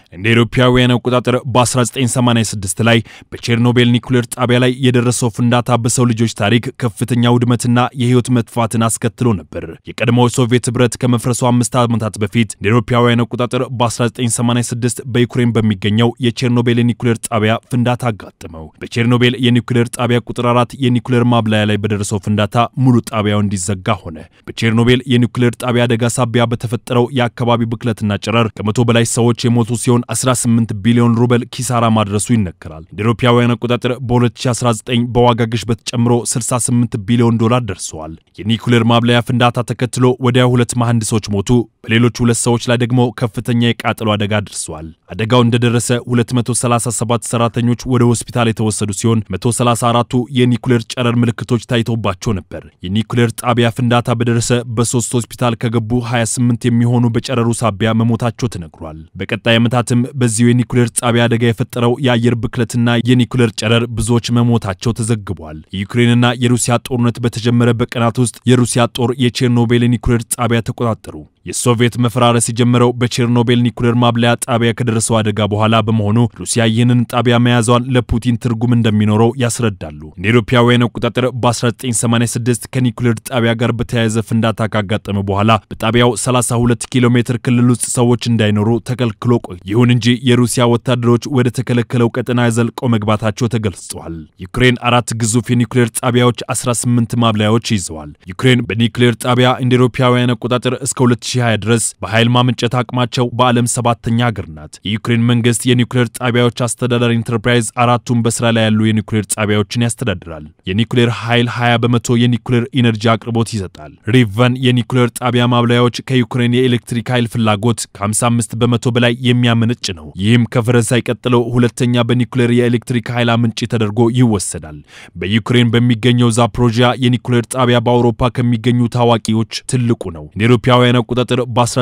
እንደ አውሮፓውያን አቆጣጠር በ1986 ላይ በቼርኖቤል ኒኩሌር ጣቢያ ላይ የደረሰው ፍንዳታ በሰው ልጆች ታሪክ ከፍተኛ ውድመትና የህይወት መጥፋትን አስከትሎ ነበር። የቀድሞው ሶቪየት ህብረት ከመፍረሱ አምስት ዓመታት በፊት እንደ አውሮፓውያን አቆጣጠር በ1986 በዩክሬን በሚገኘው የቼርኖቤል የኒኩሌር ጣቢያ ፍንዳታ አጋጠመው። በቼርኖቤል የኒኩሌር ጣቢያ ቁጥር አራት የኒኩሌር ማብላያ ላይ በደረሰው ፍንዳታ ሙሉ ጣቢያው እንዲዘጋ ሆነ። በቼርኖቤል የኒኩሌር ጣቢያ አደጋ ሳቢያ በተፈጠረው የአካባቢ ብክለትና ጨረር ከመቶ በላይ ሰዎች የሞቱ ሲሆን 18 ቢሊዮን ሩበል ኪሳራ ማድረሱ ይነገራል። እንደ አውሮፓውያን አቆጣጠር በ2019 በዋጋ ግሽበት ጨምሮ 68 ቢሊዮን ዶላር ደርሰዋል። የኒኩሌር ማብለያ ፍንዳታ ተከትሎ ወዲያው ሁለት መሐንዲሶች ሞቱ። በሌሎች ሁለት ሰዎች ላይ ደግሞ ከፍተኛ የቃጠሎ አደጋ ደርሰዋል። አደጋው እንደደረሰ 237 ሰራተኞች ወደ ሆስፒታል የተወሰዱ ሲሆን 134ቱ የኒኩሌር ጨረር ምልክቶች ታይቶባቸው ነበር። የኒኩሌር ጣቢያ ፍንዳታ በደረሰ በሶስት ሆስፒታል ከገቡ 28 የሚሆኑ በጨረሩ ሳቢያ መሞታቸው ተነግሯል። በቀጣይ ዓመታትም በዚሁ የኒኩሌር ጣቢያ አደጋ የፈጠረው የአየር ብክለትና የኒኩሌር ጨረር ብዙዎች መሞታቸው ተዘግቧል። የዩክሬንና የሩሲያ ጦርነት በተጀመረ በቀናት ውስጥ የሩሲያ ጦር የቼርኖቤል የኒኩሌር ጣቢያ ተቆጣጠሩ። የሶቪየት መፈራረስ የጀመረው በቼርኖቤል ኒኩሌር ማብለያ ጣቢያ ከደረሰው አደጋ በኋላ በመሆኑ ሩሲያ ይህንን ጣቢያ መያዟን ለፑቲን ትርጉም እንደሚኖረው ያስረዳሉ። እንደ አውሮፓውያን አቆጣጠር በ1986 ከኒኩሌር ጣቢያ ጋር በተያያዘ ፍንዳታ ካጋጠመ በኋላ በጣቢያው 32 ኪሎ ሜትር ክልል ውስጥ ሰዎች እንዳይኖሩ ተከልክሎ ቆይ። ይሁን እንጂ የሩሲያ ወታደሮች ወደ ተከለከለው ቀጠና ዘልቀው መግባታቸው ተገልጿል። ዩክሬን አራት ግዙፍ የኒኩሌር ጣቢያዎች፣ 18 ማብለያዎች ይዘዋል። ዩክሬን በኒኩሌር ጣቢያ እንደ አውሮፓውያን አቆጣጠር እስከ 2020 ድረስ በኃይል ማመንጨት አቅማቸው በዓለም ሰባተኛ ሀገር ናት። የዩክሬን መንግስት የኒኩሌር ጣቢያዎች አስተዳደር ኢንተርፕራይዝ አራቱን በስራ ላይ ያሉ የኒኩሌር ጣቢያዎችን ያስተዳድራል። የኒኩሌር ኃይል 20 በመቶ የኒኩሌር ኢነርጂ አቅርቦት ይሰጣል። ሪቨን የኒኩሌር ጣቢያ ማብለያዎች ከዩክሬን የኤሌክትሪክ ኃይል ፍላጎት ከ55 በመቶ በላይ የሚያመነጭ ነው። ይህም ከፈረንሳይ ቀጥሎ ሁለተኛ በኒኩሌር የኤሌክትሪክ ኃይል አመንጭ ተደርጎ ይወሰዳል። በዩክሬን በሚገኘው ዛፕሮጂያ የኒኩሌር ጣቢያ በአውሮፓ ከሚገኙ ታዋቂዎች ትልቁ ነው። እንደ አውሮፓውያን አቆጣጠር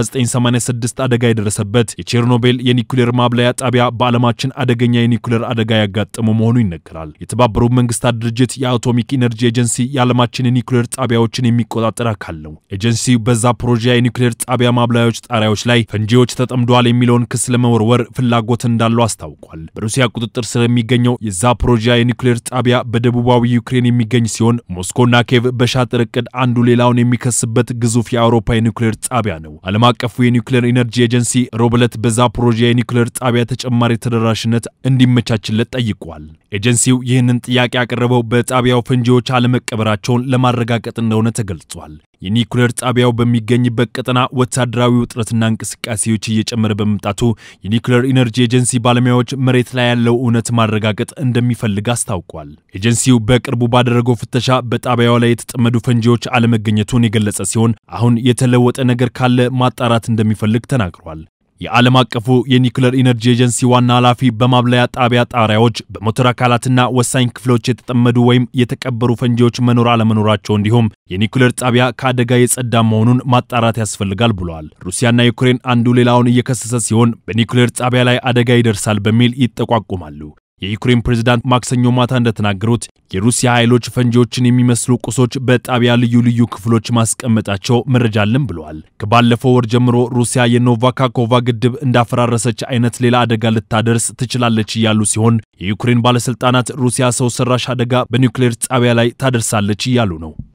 በ1986 አደጋ የደረሰበት የቼርኖቤል የኒኩሌር ማብለያ ጣቢያ በዓለማችን አደገኛ የኒኩሌር አደጋ ያጋጠሙ መሆኑ ይነገራል። የተባበሩት መንግስታት ድርጅት የአቶሚክ ኢነርጂ ኤጀንሲ የዓለማችን የኒኩሌር ጣቢያዎችን የሚቆጣጠር አካል ነው። ኤጀንሲው በዛፖሮጂያ የኒኩሌር ጣቢያ ማብላያዎች ጣሪያዎች ላይ ፈንጂዎች ተጠምደዋል የሚለውን ክስ ለመወርወር ፍላጎት እንዳለው አስታውቋል። በሩሲያ ቁጥጥር ስር የሚገኘው የዛፖሮጂያ የኒኩሌር ጣቢያ በደቡባዊ ዩክሬን የሚገኝ ሲሆን ሞስኮና ኬቭ በሻጥር ዕቅድ አንዱ ሌላውን የሚከስበት ግዙፍ የአውሮፓ የኒኩሌር ጣቢያ ነው። ዓለም አቀፉ የኒውክሌር ኢነርጂ ኤጀንሲ ሮብ ዕለት በዛፖሮጂያ የኒውክሌር ጣቢያ ተጨማሪ ተደራሽነት እንዲመቻችለት ጠይቋል። ኤጀንሲው ይህንን ጥያቄ ያቀረበው በጣቢያው ፈንጂዎች አለመቀበራቸውን ለማረጋገጥ እንደሆነ ተገልጿል። የኒውክሌር ጣቢያው በሚገኝበት ቀጠና ወታደራዊ ውጥረትና እንቅስቃሴዎች እየጨመረ በመምጣቱ የኒውክሌር ኢነርጂ ኤጀንሲ ባለሙያዎች መሬት ላይ ያለው እውነት ማረጋገጥ እንደሚፈልግ አስታውቋል። ኤጀንሲው በቅርቡ ባደረገው ፍተሻ በጣቢያው ላይ የተጠመዱ ፈንጂዎች አለመገኘቱን የገለጸ ሲሆን አሁን የተለወጠ ነገር ካለ ማጣራት እንደሚፈልግ ተናግሯል። የዓለም አቀፉ የኒውክሌር ኢነርጂ ኤጀንሲ ዋና ኃላፊ በማብለያ ጣቢያ ጣሪያዎች በሞተር አካላትና ወሳኝ ክፍሎች የተጠመዱ ወይም የተቀበሩ ፈንጂዎች መኖር አለመኖራቸው እንዲሁም የኒውክሌር ጣቢያ ከአደጋ የጸዳ መሆኑን ማጣራት ያስፈልጋል ብለዋል። ሩሲያና ዩክሬን አንዱ ሌላውን እየከሰሰ ሲሆን በኒውክሌር ጣቢያ ላይ አደጋ ይደርሳል በሚል ይጠቋቁማሉ። የዩክሬን ፕሬዝዳንት ማክሰኞ ማታ እንደተናገሩት የሩሲያ ኃይሎች ፈንጂዎችን የሚመስሉ ቁሶች በጣቢያ ልዩ ልዩ ክፍሎች ማስቀመጣቸው መረጃ አለን ብለዋል። ከባለፈው ወር ጀምሮ ሩሲያ የኖቫካኮቫ ግድብ እንዳፈራረሰች አይነት ሌላ አደጋ ልታደርስ ትችላለች እያሉ ሲሆን የዩክሬን ባለስልጣናት ሩሲያ ሰው ሰራሽ አደጋ በኒውክሌር ጣቢያ ላይ ታደርሳለች እያሉ ነው።